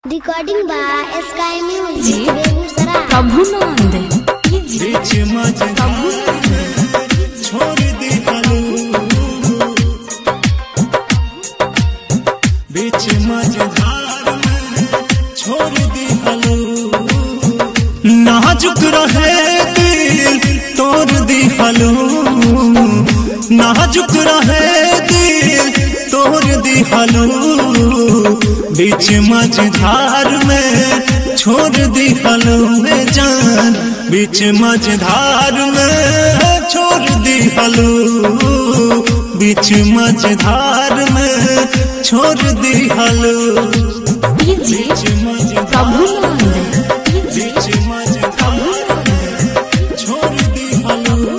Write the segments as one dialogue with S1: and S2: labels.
S1: Recording by sky
S2: जी।
S1: Music Begusarai
S2: Prabhunand
S3: बीच मझधार छोड़ दी हलू बीच मझधार में छोड़ दी हलू नाजुक रहे दिल तोड़ दी हलू नाजुक रहे दिल तोड़ दी हलू बीच मझधार में छोड़ दी हलू में जान बीच मझधार में छोड़ दी हलू बीच मझधार में छोड़ दी हलू
S2: जी
S3: बीच मझधार
S2: प्रभुनंद
S3: बीच मझधार में छोड़ दी हलू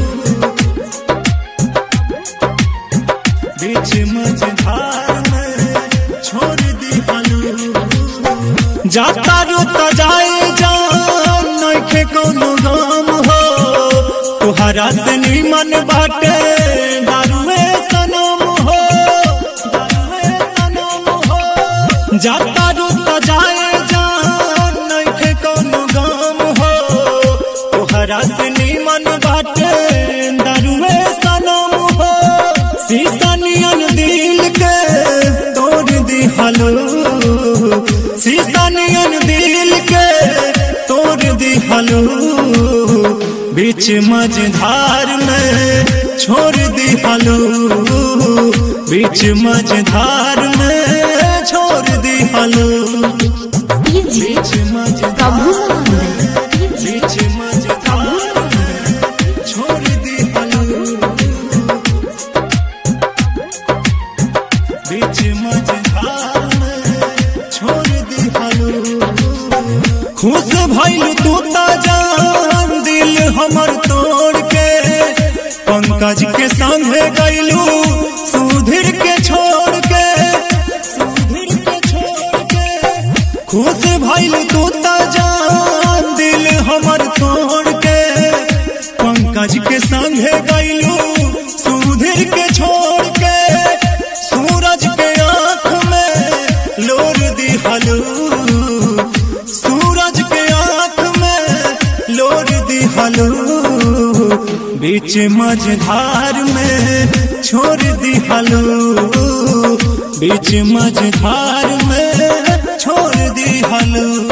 S3: बीच मझधार में छोड़ दी हलू जाता रुता जाए जान नइखे कोनो गम हो तुहरा से निमन बाटे दारुए सनम हो दारुए सनम हो जाता रुता जाए जान नइखे कोनो गम हो तुहरा से निमन बाटे दारुए सनम हो शीशा नियन दिल के तोड़ दी हलो शीशा नियन दिल के तोड़ दी हलो बीच मझधार में छोड़ दी हलो बीच मझधार में छोड़ दी हलो
S2: जी
S3: बीच मझधार
S2: प्रभुनंद
S3: बीच मझधार में छोड़ दी हलो बीच मझधार में छोड़ दी हलो खुश भइल तू ता जान दिल हमर तोड़ के पंकज के संगे गइलू सुधीर के छोड़ के सुधीर के छोड़ के खुश भइल तू ता जान दिल हमर तोड़ के पंकज के संगे गइलू सुधीर के छोड़ के सूरज के आंख में लोर दी हलू सूरज के आंख में लोर दी हलू बीच मझधार में छोड़ दी हलू बीच मझधार में छोड़ दी हलू